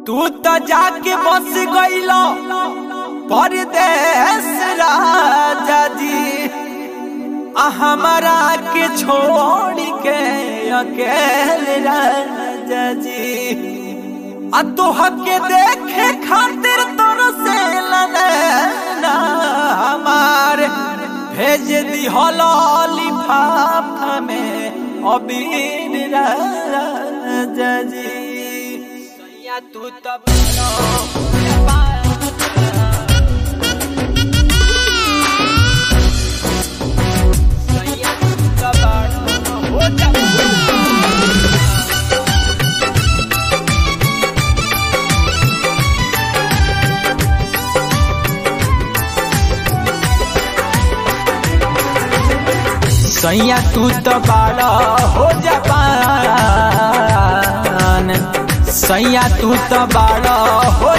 तू तो जाके बस गईलो परदेश राजा जी आ हमारा के छोड़ के अकेले राजा जी आ तोह के देखे खातिर तोर से ना हमार भेज दी लिफाफा में अबीर राजा जी सैया तू तब सैया तू तब हो जा सैया तू तो बड़ा हो जापान सैया तू तो बड़ा हो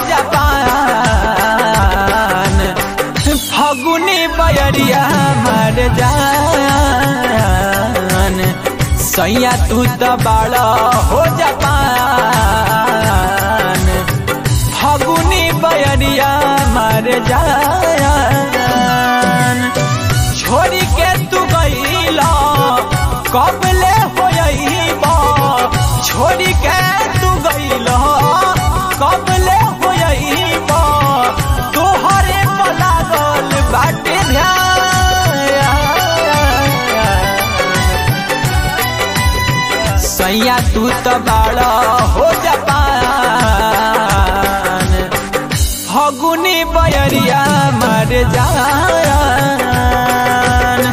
जापान फगुनी बयरिया मर जान सैया तू तो बड़ा हो जापान फगुनी बयरिया मर जान छोड़ी के तू गईला कबले होइबा छोड़ी के तू गईला कबले होइबा तोहरे पर लागल बाटे ध्यान सैया तू तो बड़ा हो जापान फगुनी बयरिया मर जान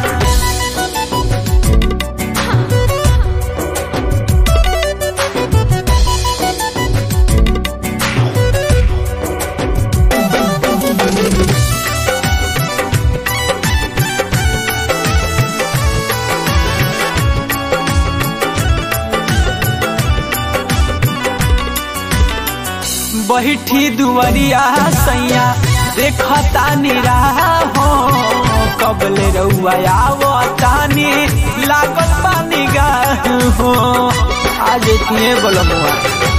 बैठी दुवरिया सैया देखता निराह हो कबले रउआ आवतानी लागल पानी गाह हो आज इतने बोलमुआ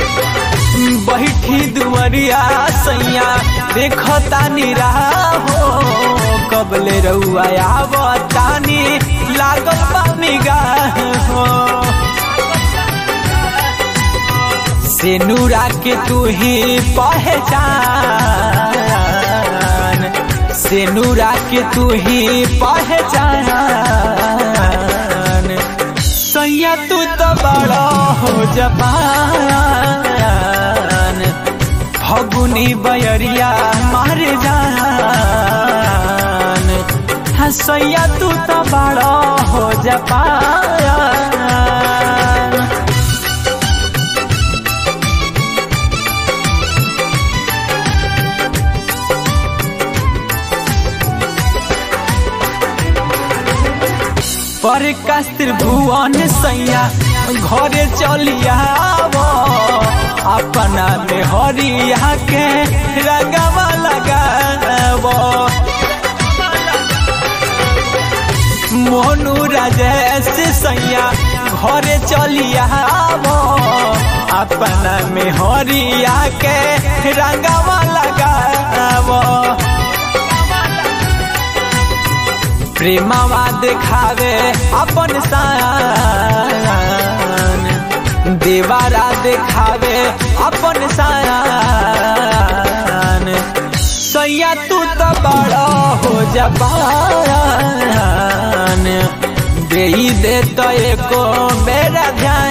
बैठी दुवरिया सैया देखता निराह हो कबले रउआ आवतानी लागल पानी गाह हो से नूरा के तू ही पहचान से नूरा के तू ही पहचान सैया तू तो बड़ा हो जपान फगुनी बयरिया मार जान हाँ सैया तू तो बड़ा हो जपान पर कस्त्र भुवन सैया घरे चलिया अपना में हरिया के रगवा लगाव मोनू राजेश सैया घरे चलिया अपना में हरिया के रंगवा लगाव प्रेमवा देखावे अपन शान देवारा देखावे अपन शान सैया तू तो बड़ा हो जबान दे दे तो एको मेरा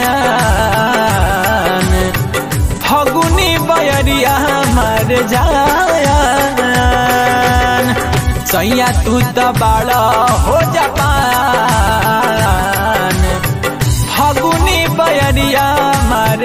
ध्यान फगुनी बयरिया मर जान सैया तू तो बड़ा हो जापान फगुनी बयरिया मर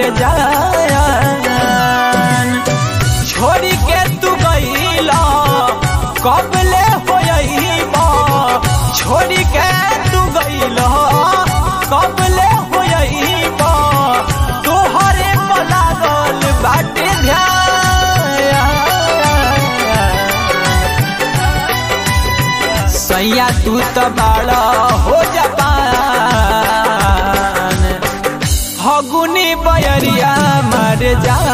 जान छोड़ी के तू गईला कबले होइबा छोड़ी के तू गईला कबले होइबा तोहरे पर लागल बाटे ध्यान सैया तू तो बड़ा हो जापान फगुनी बयरिया मर जा